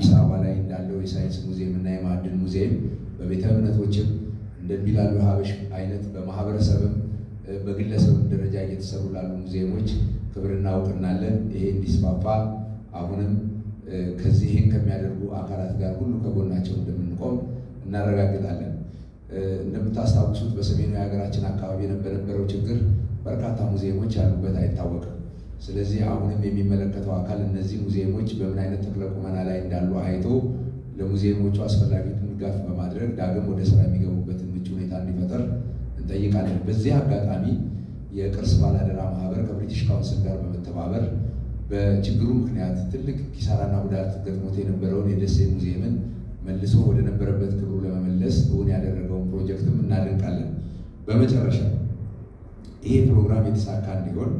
አዲስ አበባ ላይ እንዳለው የሳይንስ ሙዚየም እና የማዕድን ሙዚየም በቤተ እምነቶችም እንደ ቢላሉ ሀበሽ አይነት በማህበረሰብም በግለሰብም ደረጃ እየተሰሩ ላሉ ሙዚየሞች ክብርና እውቅና አለን። ይሄ እንዲስፋፋ አሁንም ከዚህ ይህን ከሚያደርጉ አካላት ጋር ሁሉ ከጎናቸው እንደምንቆም እናረጋግጣለን። እንደምታስታውሱት በሰሜኑ የሀገራችን አካባቢ በነበረው ችግር በርካታ ሙዚየሞች ያሉበት አይታወቅም። ስለዚህ አሁንም የሚመለከተው አካል እነዚህ ሙዚየሞች በምን አይነት ተክለ ቁመና ላይ እንዳሉ አይቶ ለሙዚየሞቹ አስፈላጊውን ድጋፍ በማድረግ ዳግም ወደ ስራ የሚገቡበትን ምቹ ሁኔታ እንዲፈጠር እንጠይቃለን። በዚህ አጋጣሚ የቅርስ ባላደራ ማህበር ከብሪቲሽ ካውንስል ጋር በመተባበር በችግሩ ምክንያት ትልቅ ኪሳራና ጉዳት ገጥሞት የነበረውን የደሴ ሙዚየምን መልሶ ወደ ነበረበት ክብሩ ለመመለስ እውን ያደረገውን ፕሮጀክትም እናደንቃለን። በመጨረሻ ይሄ ፕሮግራም የተሳካ እንዲሆን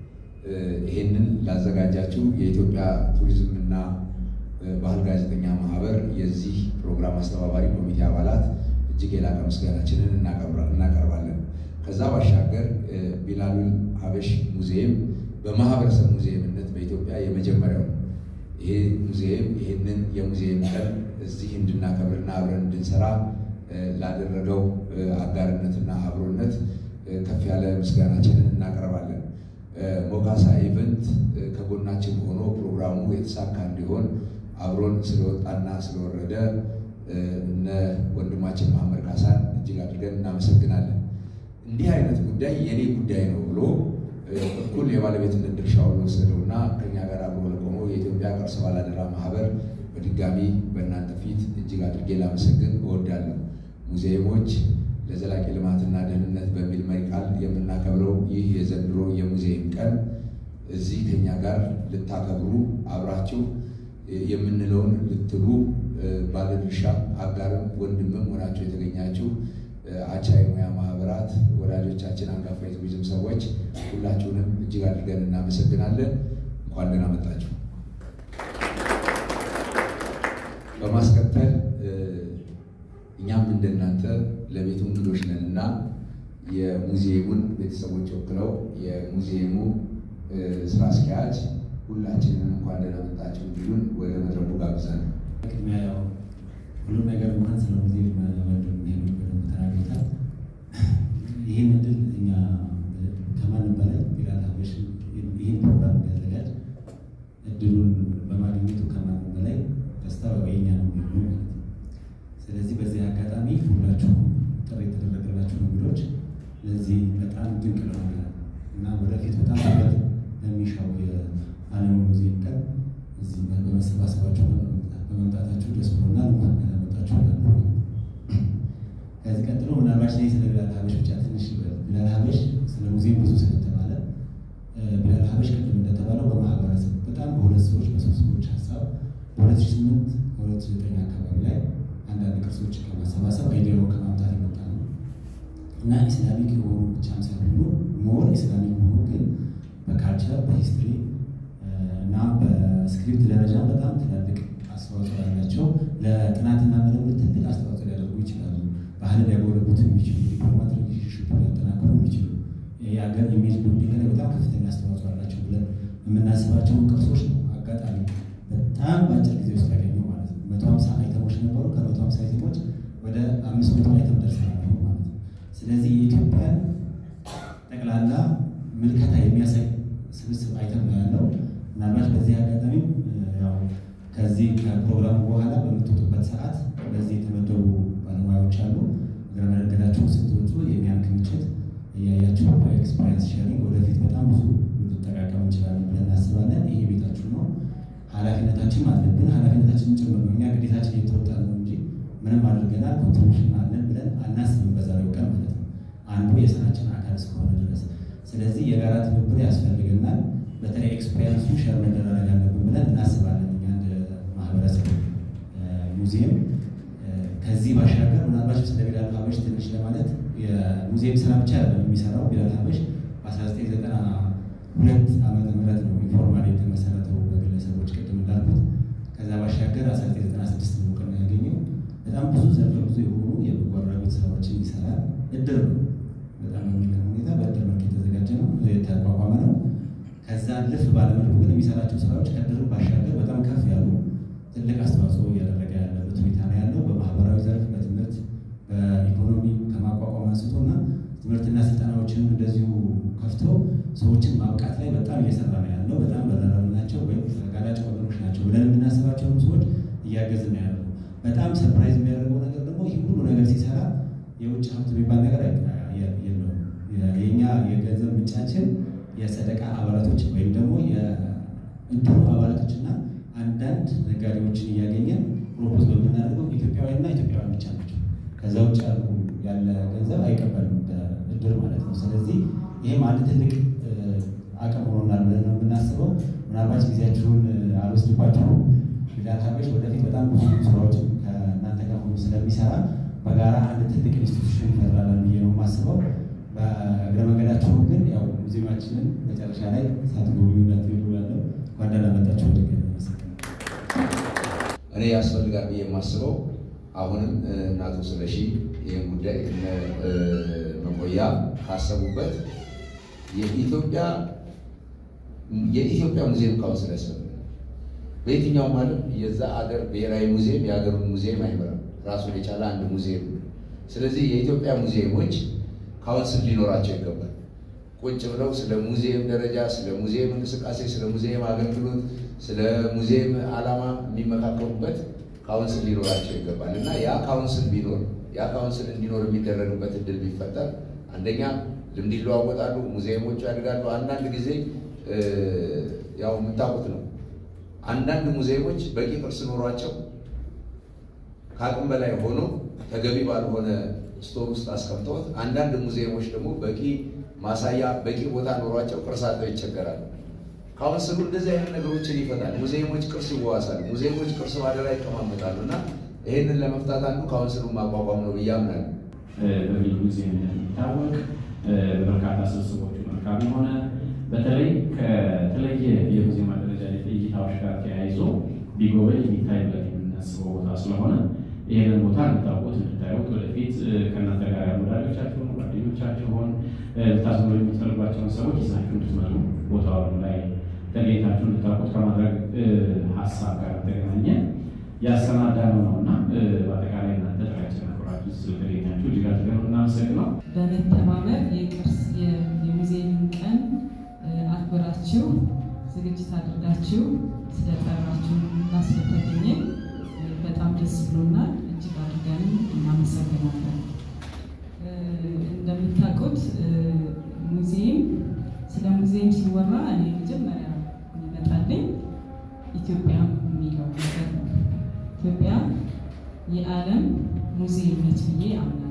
ይሄንን ላዘጋጃችሁ የኢትዮጵያ ቱሪዝም እና ባህል ጋዜጠኛ ማህበር የዚህ ፕሮግራም አስተባባሪ ኮሚቴ አባላት እጅግ የላቀ ምስጋናችንን እናቀርባለን። ከዛ ባሻገር ቢላሉል ሀበሽ ሙዚየም በማህበረሰብ ሙዚየምነት በኢትዮጵያ የመጀመሪያው ነው። ይሄ ሙዚየም ይህንን የሙዚየም ቀን እዚህ እንድናከብርና አብረን እንድንሰራ ላደረገው አጋርነትና አብሮነት ከፍ ያለ ምስጋናችንን እናቀርባለን። ሞካሳ ኢቨንት ከጎናችን ሆኖ ፕሮግራሙ የተሳካ እንዲሆን አብሮን ስለወጣና ስለወረደ እነ ወንድማችን መሐመድ ካሳን እጅግ አድርገን እናመሰግናለን። እንዲህ አይነት ጉዳይ የኔ ጉዳይ ነው ብሎ እኩል የባለቤትነት ድርሻውን ወሰደውና ከኛ ጋር አብሮ ለቆመው የኢትዮጵያ ቅርስ ባላደራ ማህበር በድጋሚ በእናንተ ፊት እጅግ አድርጌ ላመሰግን እወዳለሁ። ሙዚየሞች ለዘላቂ ልማትና ደህንነት በሚል መሪ ቃል የምናከብረው ይህ የዘንድሮ የሙዚየም ቀን እዚህ ከኛ ጋር ልታከብሩ አብራችሁ የምንለውን ልትሉ ባለድርሻ አጋርም ወንድምም ሆናችሁ የተገኛችሁ አቻ የሙያ ማህበራት ወዳጆቻችን፣ አንጋፋ የቱሪዝም ሰዎች ሁላችሁንም እጅግ አድርገን እናመሰግናለን። እንኳን ደህና መጣችሁ። በማስከተል እኛም እንደናንተ ለቤቱ እንግዶች ነን እና የሙዚየሙን ቤተሰቦች ወክለው የሙዚየሙ ስራ አስኪያጅ ሁላችንን እንኳን ደህና መጣችሁ እንዲሉን ወደ መድረኩ ጋብዛል። ቅድሚያ ያው ሁሉም ነገር እንኳን ስለ ሙዚየም ወንድም ይሄዱ በደንብ ተናግሮታል። ይህን እድል እኛ ከማንም በላይ ቢላል ሀበሽ ይህን ፕሮግራም እንዲያዘጋጅ እድሉን በማግኘቱ ከማንም በላይ ደስታ የኛ ነው የሚሆኑ ማለት ነው። ስለዚህ በዚህ አጋጣሚ ሁላችሁ ጥሪ የተደረገላችሁ እንግዶች ለዚህ በጣም ድንቅ ለሆነ እና ወደፊት በጣም ትኩረት ለሚሻው የዓለም ሙዚየም ቀን እዚህ በመሰባሰባቸው በመምጣታችሁ ደስ ብሎናል። እንኳን ደህና መጣችሁ እላለሁ። ከዚህ ቀጥሎ ምናልባት ላይ ስለ ቢላል ሀበሽ ብቻ ትንሽ ቢላል ሀበሽ ስለ ሙዚየም ብዙ ስለተባለ ቢላል ሀበሽ ቅድም እንደተባለው በማህበረሰብ በጣም በሁለት ሰዎች በሶስት ሰዎች ሀሳብ በሁለት ሺህ ስምንት ከሁለት ሺህ ዘጠኝ አካባቢ ላይ አንዳንድ ቅርሶች ከማሰባሰብ አይዲያው ከማምጣት የመጣ ነው እና ኢስላሚክ የሆኑ ብቻም ሳይሆኑ ሞር ኢስላሚክ ሆኑ ግን በካልቸር በሂስትሪ እና በስክሪፕት ደረጃ በጣም ትላልቅ አስተዋጽኦ ያላቸው ለጥናትና ምርምር ትልቅ አስተዋጽኦ ሊያደርጉ ይችላሉ። ባህልን ሊያጎለብቱ የሚችሉ ዲፕሎማቲክ ሪሌሽንሽፕ ሊያጠናክሩ የሚችሉ የሀገር ኢሜጅ ቢልዲንግ ላይ በጣም ከፍተኛ አስተዋጽኦ አላቸው ብለን የምናስባቸውን ቅርሶች ነው አጋጣሚ በጣም በአጭር ጊዜ ውስጥ ያገኘው ማለት ነው። መቶ ሀምሳ አይተሞች ነበሩ። ከመቶ ሀምሳ አይተሞች ወደ አምስት መቶ አይተም ደርሰናል ማለት ነው። ስለዚህ የኢትዮጵያን ጠቅላላ ምልከታ የሚያሳይ ስብስብ አይተም ነው ያለው። ምናልባት በዚህ አጋጣሚ ያው ከዚህ ከፕሮግራሙ በኋላ በምትወጡበት ሰዓት በዚህ የተመደቡ ባለሙያዎች አሉ። እግረ መንገዳችሁ ስትወጡ የኛን ክምችት እያያችሁ በኤክስፔሪንስ ሼሪንግ ወደፊት በጣም ብዙ ልንጠቃቀም እንችላለን ብለን እናስባለን። ይሄ ቤታችሁ ነው፣ ኃላፊነታችን አለብን። ኃላፊነታችን ጭምር ነው። እኛ ግዴታችን እየተወጣ ነው እንጂ ምንም አድርገናል ኮንትሪቢሽን አለን ብለን አናስብም በዛሬው ቀን ማለት ነው፣ አንዱ የስራችን አካል እስከሆነ ድረስ። ስለዚህ የጋራ ትብብር ያስፈልገናል። በተለይ ኤክስፔሪንሱ ሸር መደራረግ አለብን ብለን እናስባለን። እኛ እንደ ማህበረሰብ ሙዚየም ከዚህ ባሻገር ምናልባት ስለ ቢላል ሀበሽ ትንሽ ለማለት የሙዚየም ስራ ብቻ አይደለም የሚሰራው። ቢላል ሀበሽ በ1992 ዓመተ ምህረት ነው ኢንፎርማል የተመሰረተው በግለሰቦች ቅድም እንዳልኩት። ከዛ ባሻገር 1996 ነው እውቅና ያገኘው። በጣም ብዙ ዘርፈ ብዙ የሆኑ የበጎ አድራጎት ስራዎችን ይሰራል። እድር ነው በጣም የሚገርም ሁኔታ በእድር መልክ የተዘጋጀ ነው የተቋቋመ ነው። ከዛ ልፍ ባለመልኩ ግን የሚሰራቸው ስራዎች ከእድርም ባሻገር በጣም ከፍ ያሉ ትልቅ አስተዋጽኦ እያደረገ ያለበት ሁኔታ ነው ያለው። በማህበራዊ ዘርፍ፣ በትምህርት፣ በኢኮኖሚ ከማቋቋም አንስቶ እና ትምህርትና ስልጠናዎችንም እንደዚሁ ከፍቶ ሰዎችን ማብቃት ላይ በጣም እየሰራ ነው ያለው። በጣም በረራብ ናቸው ወይም ተጋላጭ ወገኖች ናቸው ብለን የምናስባቸውን ሰዎች እያገዝን ነው ያለው። በጣም ሰርፕራይዝ የሚያደርገው ነገር ደግሞ ይህ ሁሉ ነገር ሲሰራ የውጭ ሀብት የሚባል ነገር የለውም። የእኛ የገንዘብ ምንጫችን የሰደቃ አባላቶች ወይም ደግሞ የእድሩ አባላቶችና አንዳንድ ነጋዴዎችን እያገኘን ፕሮፖዝ በምናደርገው ኢትዮጵያውያንና ኢትዮጵያውያን ብቻ ናቸው። ከዛ ውጭ ያሉ ያለ ገንዘብ አይቀበልም እድር ማለት ነው። ስለዚህ ይህም አንድ ትልቅ አቅም ሆኖናል ብለን ነው የምናስበው። ምናልባት ጊዜያችሁን አልወስድባችሁም። ቢላል ሀበሽ ወደፊት በጣም ብዙ ስራዎችን ከእናንተ ጋር ሆኖ ስለሚሰራ በጋራ አንድ ትልቅ ኢንስቲቱሽን ይፈጥራለን ብዬ ነው የማስበው። በእግረ መንገዳችሁ ግን ያው ሙዚየማችንን መጨረሻ ላይ ሳትጎበኙ እንዳትሄዱ ያለው እንኳን ደህና መጣችሁ። ወደ እኔ ያስፈልጋል ብዬ የማስበው አሁንም እናቶ ስለሺ ይህን ጉዳይ እነ መቆያ ካሰቡበት የኢትዮጵያ የኢትዮጵያ ሙዚየም ካውንስል ያስፈልጋል። በየትኛውም ዓለም የዛ አገር ብሔራዊ ሙዚየም የሀገሩን ሙዚየም አይመራም። ራሱን የቻለ አንድ ሙዚየም ነው። ስለዚህ የኢትዮጵያ ሙዚየሞች ካውንስል ሊኖራቸው ይገባል። ቁጭ ብለው ስለ ሙዚየም ደረጃ፣ ስለ ሙዚየም እንቅስቃሴ፣ ስለ ሙዚየም አገልግሎት፣ ስለ ሙዚየም ዓላማ የሚመካከሩበት ካውንስል ሊኖራቸው ይገባል እና ያ ካውንስል ቢኖር ያ ካውንስል እንዲኖር የሚደረግበት እድል ቢፈጠር አንደኛ ልምድ ይለዋወጣሉ፣ ሙዚየሞቹ ያድጋሉ። አንዳንድ ጊዜ ያው የምታውቁት ነው። አንዳንድ ሙዚየሞች በቂ ቅርስ ኖሯቸው ከአቅም በላይ ሆኖ ተገቢ ባልሆነ ስቶር ውስጥ አስቀምጠውት፣ አንዳንድ ሙዚየሞች ደግሞ በቂ ማሳያ በቂ ቦታ ኖሯቸው ቅርስ አጥተው ይቸገራሉ። ካውንስሉ እንደዚህ አይነት ነገሮችን ይፈታል። ሙዚየሞች ቅርስ ይዋዋሳሉ። ሙዚየሞች ቅርስ ባደራ ይቀማመጣሉ እና ይህንን ለመፍታት አንዱ ካውንስሉን ማቋቋም ነው ብዬ አምናለሁ። በሚል ሙዚየም እንደሚታወቅ በርካታ ስብስቦቹ መልካም የሆነ በተለይ ከተለየ የሙዚየም አደረጃጀት እይታዎች ጋር ተያይዞ ቢጎበኝ የሚታይበት የምናስበው ቦታ ስለሆነ ይህንን ቦታ እንድታውቁት እንድታዩት ወደፊት ከእናንተ ጋር ያሉ ወዳጆቻችሁን ጓደኞቻችሁን ልታዝኑ የምትፈልጓቸውን ሰዎች ይዛችሁ እንድትመጡ ቦታው ላይ ተገኝታችሁ እንድታውቁት ከማድረግ ሀሳብ ጋር ተገናኘ ያሰናዳነው ነው እና በአጠቃላይ እናንተ ጥሪያችን አክብራችሁ ስለተገኛችሁ እጅግ አድርገን እናመሰግነው። በመተባበር የቅርስ የሙዚየም ቀን አክብራችሁ ዝግጅት አድርጋችሁ ስለጠራችሁ እና ስለተገኘን በጣም ደስ ብሎናል። እጅግ አድርገን እናመሰግናለን። እንደምታውቁት ሙዚየም ስለ ሙዚየም ሲወራ እኔ መጀመሪያ የሚመጣልኝ ኢትዮጵያ የሚለው ነገር ነው። ኢትዮጵያ የዓለም ሙዚየም ነች ብዬ አምናለሁ።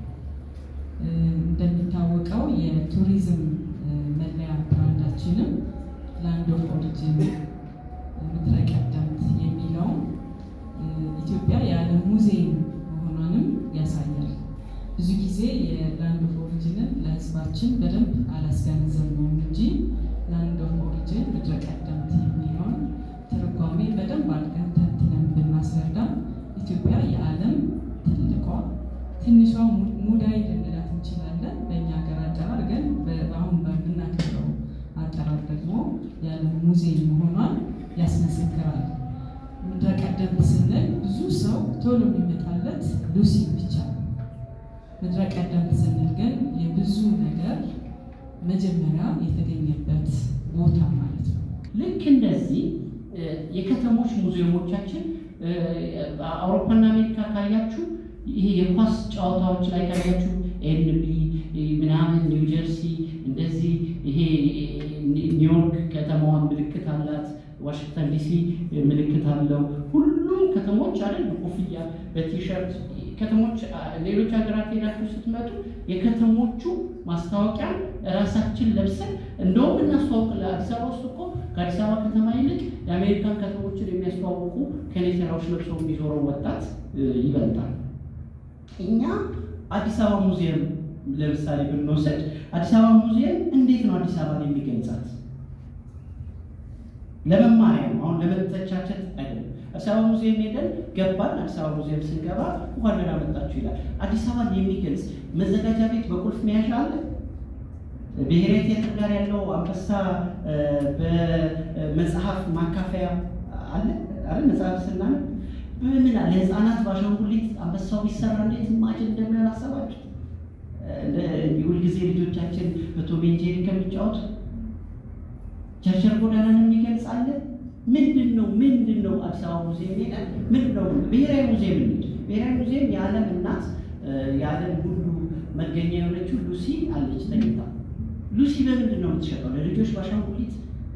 እንደሚታወቀው የቱሪዝም መለያ ብራንዳችንም ላንድ ኦፍ ኦሪጅን ምድረ ቀደምት የሚለው ኢትዮጵያ የዓለም ሙዚየም መሆኗንም ያሳያል። ብዙ ጊዜ የላንድ ኦፍ ኦሪጅንን ለሕዝባችን በደንብ አላስገነዘብነውም እንጂ ላንድ ኦፍ ኦሪጅን ምድረ ቀደምት የሚለውን ትርጓሜ በደንብ አድርገን ተንትነን ብናስረዳ ኢትዮጵያ የዓለም ትልቋ ትንሿ ሙዳይ ልንላት እንችላለን። በእኛ ሀገር አጠራር ግን አሁን በምናከብረው አጠራር ደግሞ የዓለም ሙዚየም መሆኗን ያስመሰክራል። ምድረ ቀደምት ስንል ብዙ ሰው ቶሎ የሚመጣለት ሉሲ ብቻ ነው። ምድረ ቀደምት ስንል ግን የብዙ ነገር መጀመሪያ የተገኘበት ቦታ ማለት ነው። ልክ እንደዚህ የከተሞች ሙዚየሞቻችን አውሮፓና አሜሪካ ካያችሁ ይሄ የኳስ ጨዋታዎች ላይ ካያችሁ ኤንቢ ምናምን ኒው ጀርሲ እንደዚህ ይሄ ኒውዮርክ ከተማዋን ምልክት አላት። ዋሽንግተን ዲሲ ምልክት አለው። ሁሉም ከተሞች አይደል በኮፍያ በቲሸርት ከተሞች ሌሎች ሀገራት ሄዳችሁ ስትመጡ የከተሞቹ ማስታወቂያ ራሳችን ለብሰን እንደውም እናስተዋውቅ። ለአዲስ አበባ ውስጥ እኮ ከአዲስ አበባ ከተማ ይልቅ የአሜሪካን ከተሞችን የሚያስተዋውቁ ከኔተራዎች ለብሰው የሚዞረው ወጣት ይበልጣል። እኛ አዲስ አበባ ሙዚየም ለምሳሌ ብንወስድ አዲስ አበባ ሙዚየም እንዴት ነው አዲስ አበባን የሚገልጻት? ለመማሪያ ነው። አሁን ለመተቻቸት አይደለም። አዲስ አበባ ሙዚየም ሄደን ገባን። አዲስ አበባ ሙዚየም ስንገባ እንኳን ደህና መጣችሁ ይላል። አዲስ አበባን የሚገልጽ መዘጋጃ ቤት በቁልፍ መያዣ አለ። ብሔራዊ ቲያትር ጋር ያለው አንበሳ በመጽሐፍ ማካፈያ አለ አረ መጽሐፍ ስናነብ በምን ለህፃናት በአሻንጉሊት አንበሳው ቢሰራ እንዴት ማጭን እንደሚሆን አሰባችሁ? ሁልጊዜ ልጆቻችን በቶም ኤንድ ጄሪ ከሚጫወቱ ቸርቸር ጎዳናን የሚገልጻለን ምንድን ነው ምንድን ነው አዲስ አበባ ሙዚየም ሄደን ምንድን ነው ብሔራዊ ሙዚየም እንሂድ። ብሔራዊ ሙዚየም የዓለም እናት የዓለም ሁሉ መገኛ የሆነችው ሉሲ አለች ተኝታ። ሉሲ በምንድን ነው የምትሸጠው? ለልጆች በአሻንጉሊት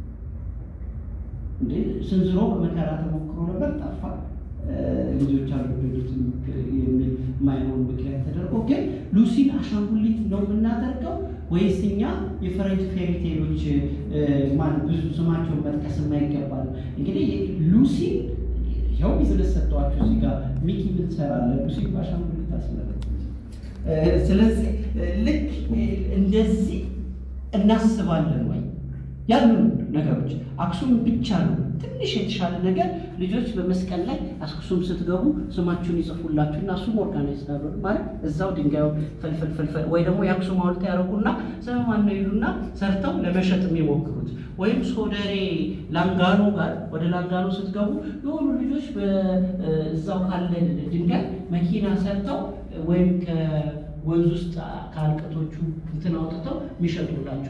እንዴ ስንዝሮ በመከራ ተሞክሮ ነበር፣ ጠፋ። ልጆች አልወደዱትም የሚል የማይሆን ምክንያት ተደርጎ ግን ሉሲን አሻንጉሊት ነው የምናደርገው ወይስ እኛ የፈረንጅ ፌሪቴሎች ማለት ብዙ ስማቸውን መጥቀስ የማይገባል እንግዲህ ሉሲ ይኸው ቢዝነስ ሰጥተዋቸው እዚህ ጋር ሚኪ ምን ትሰራለህ? ሉሲ በአሻንጉሊት አስመለጥ። ስለዚህ ልክ እንደዚህ እናስባለን ወይ ያሉ ነገሮች አክሱም ብቻ ነው ትንሽ የተሻለ ነገር ልጆች በመስቀል ላይ አክሱም ስትገቡ ስማችሁን ይጽፉላችሁ እና እሱም ኦርጋናይዝ ታሉ ማለት እዛው ድንጋዩ ፈልፈል ፈልፈል ወይ ደግሞ የአክሱም ሐውልት ያደረጉና ስም ነው ይሉና ሰርተው ለመሸጥ የሚሞክሩት ወይም ሶደሬ ላንጋኖ ጋር ወደ ላንጋኖ ስትገቡ የሆኑ ልጆች እዛው ካለ ድንጋይ መኪና ሰርተው ወይም ከወንዝ ውስጥ ከአልቀቶቹ እንትን አውጥተው የሚሸጡላቸው